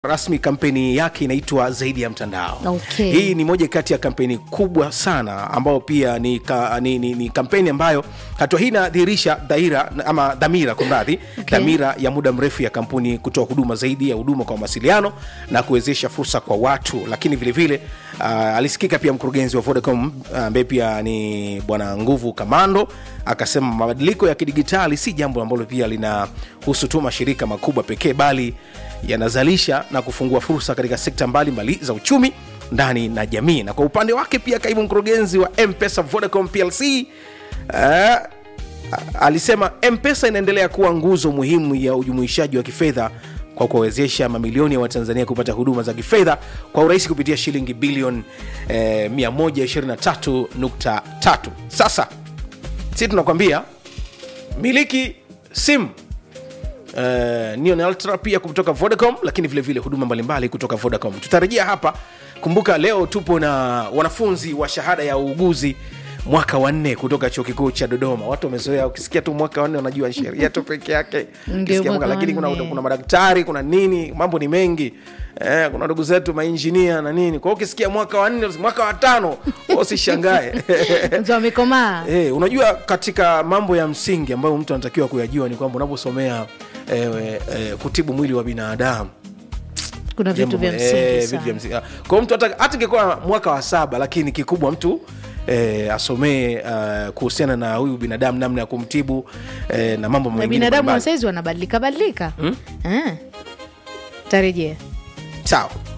rasmi kampeni yake inaitwa zaidi ya mtandao Okay. hii ni moja kati ya kampeni kubwa sana ambayo pia ni, ka, ni, ni, ni kampeni ambayo hatua hii inadhihirisha dhaira ama dhamira kumradhi Okay. dhamira ya muda mrefu ya kampuni kutoa huduma zaidi ya huduma kwa mawasiliano na kuwezesha fursa kwa watu lakini vilevile vile, uh, alisikika pia mkurugenzi wa vodacom ambaye pia ni bwana nguvu kamando akasema mabadiliko ya kidigitali si jambo ambalo pia linahusu tu mashirika makubwa pekee bali yanazalisha na kufungua fursa katika sekta mbalimbali za uchumi ndani na jamii na kwa upande wake pia kaimu mkurugenzi wa mpesa vodacom plc uh, alisema mpesa inaendelea kuwa nguzo muhimu ya ujumuishaji wa kifedha kwa kuwawezesha mamilioni ya watanzania kupata huduma za kifedha kwa urahisi kupitia shilingi bilioni eh, 123.3 sasa si tunakwambia miliki simu Uh, Neon Ultra pia kutoka Vodacom, lakini vile vile huduma mbalimbali kutoka Vodacom. Tutarejea hapa. Kumbuka leo tupo na wanafunzi wa shahada ya uuguzi mwaka wa nne kutoka chuo kikuu cha Dodoma. Watu wamezoea, ukisikia tu mwaka wa nne wanajua sheria tu peke yake, Ndio Ukisikia mwaka wa lakini kuna, nne. kuna madaktari, kuna nini, mambo ni mengi eh, kuna ndugu zetu mainjinia na nini. Kwa hiyo ukisikia mwaka wa nne, mwaka wa tano, usishangae mtu amekomaa Eh, unajua katika mambo ya msingi ambayo mtu anatakiwa kuyajua ni kwamba unaposomea eh, eh, kutibu mwili wa binadamu kuna vitu vya jambo- eh, msingi vitu vya sana msingi. Ah, kwa hiyo mtu hata hata ingekuwa mwaka wa saba lakini kikubwa mtu eh, asomee uh, kuhusiana na huyu binadamu namna ya kumtibu eh, na mambo na mengine binadamu wa mbalimbali. saizi wanabadilika badilika Eh. tarejea sawa